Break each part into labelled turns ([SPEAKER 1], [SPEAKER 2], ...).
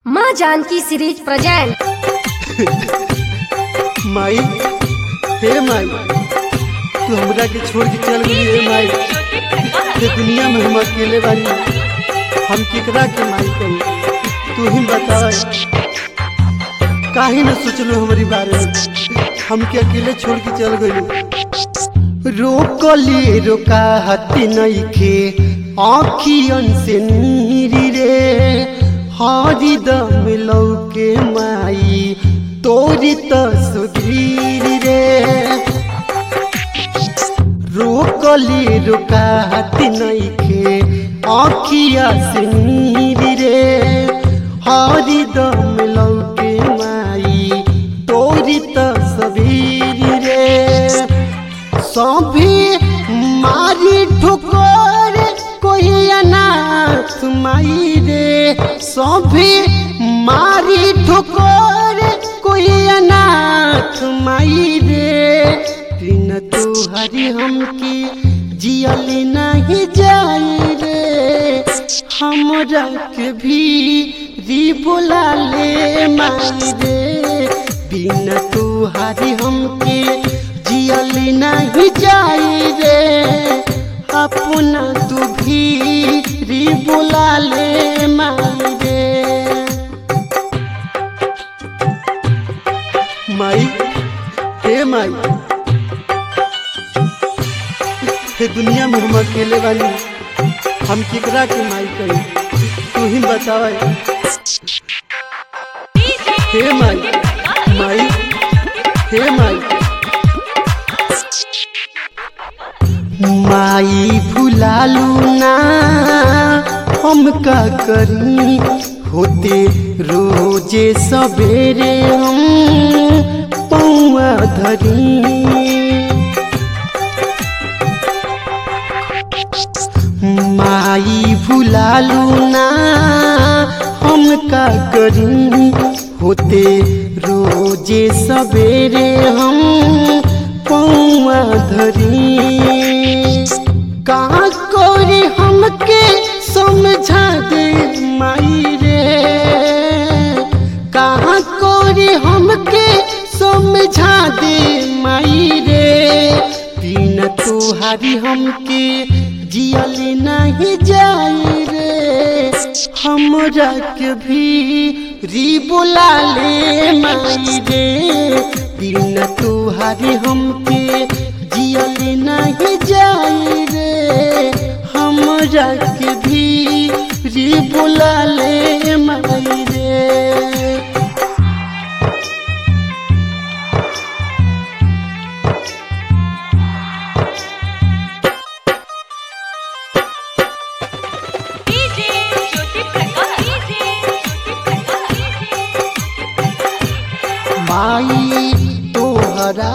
[SPEAKER 1] माँ Janaki series present
[SPEAKER 2] माई हे माई तू हमरा के छोड़ के चल गई हे माई ये दुनिया में हम अकेले बानी हम केकरा के माई कही तू ही बता काहे न सोचलो हमारी बारे में हमके अकेले छोड़ के चल गई रोकली रोका हती नइखे आखियन से नीरी रे हरी दम लौके माई तोरी तस्वीर रे रोकली रोका हती नइखे आखिया से नीरी रे हरी दम लौके माई तोरी तस्वीर रे सभी मारी ठुकर कोई अनाथ माई रे सभी मारी ठुकर कोई अनाथ माई रे बिन तुहरी हमके जियल नहीं जाई रे हमरा के भी री बुला ले माई रे बिन तुहरी हमके जियल नहीं जाई रे अपना तू भी री बुला ले माई रे माई हे माई हे दुनिया में हम अकेले बानी हम केकरा के माई कही तू ही बतावा हे माई माई हे माई माई भुलालू ना हम का करी होते रोजे सवेरे हम पौआ धरी माई भुलालू ना हम का करी होते रोजे सवेरे हम पौआ धरी कहाँ कोरी हमके समझा दे माई रे कहाँ कोरी हमके समझा दे माई रे बिन तुहारी हमके जियल नहीं जाई रे हमरा के भी री बुला ले माई रे बिन तुहारी हमके जियल नहीं जाई रे हमरा के भी री बुला ले माई रे
[SPEAKER 3] डीजे ज्योति प्रकाश डीजे ज्योति प्रकाश
[SPEAKER 2] माई तोहरा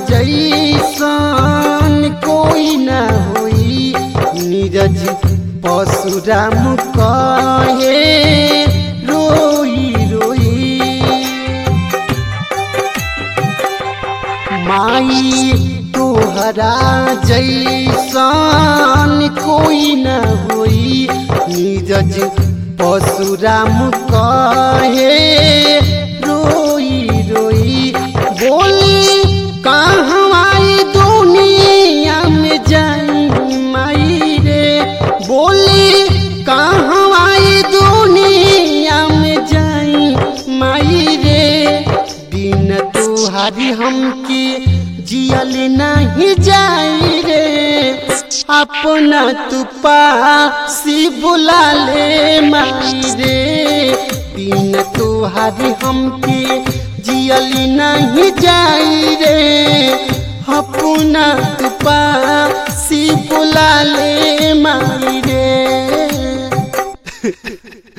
[SPEAKER 2] जैसन कोई न होई नीरज परशुराम कहे रोई रोई माई तोहरा जैसन कोई न होई नीरज परशुराम कहे रोई रोई बोली कहवाई दुनिया में जाई माई रे बोली कहवाई दुनिया में जाई माई रे बिन तुहारी हमके जियल नहीं जाई रे अपना तू पासी बुला ले माई रे बिन तुहारी हमके जियल नहीं जाई रे अपना तू पासी बुला ले माई रे